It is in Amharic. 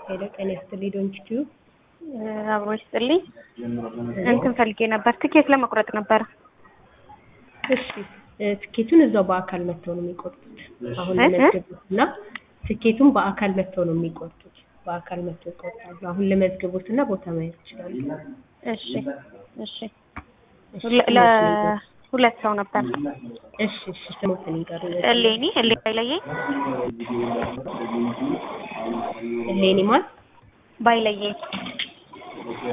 ሄሎ ጤና ይስጥልኝ ዶንኪ ቲዩብ አብሮ ይስጥልኝ። እንትን ፈልጌ ነበር፣ ትኬት ለመቁረጥ ነበር። እሺ እ ትኬቱን እዛው በአካል መጥተው ነው የሚቆርጡት። አሁን እ? ለመዝገቡት እና ትኬቱን በአካል መጥተው ነው የሚቆርጡት። በአካል መጥተው ይቆርጣሉ። አሁን ለመዝገቡት እና ቦታ ማየት ይችላሉ። እሺ እሺ። እሺ ለ- ለሁለት ሰው ነበር። እሺ እሺ ስሞትን ይንገሩ። እሌኒ እሌ ባይለየኝ እሌኒ ማን ባይለየኝ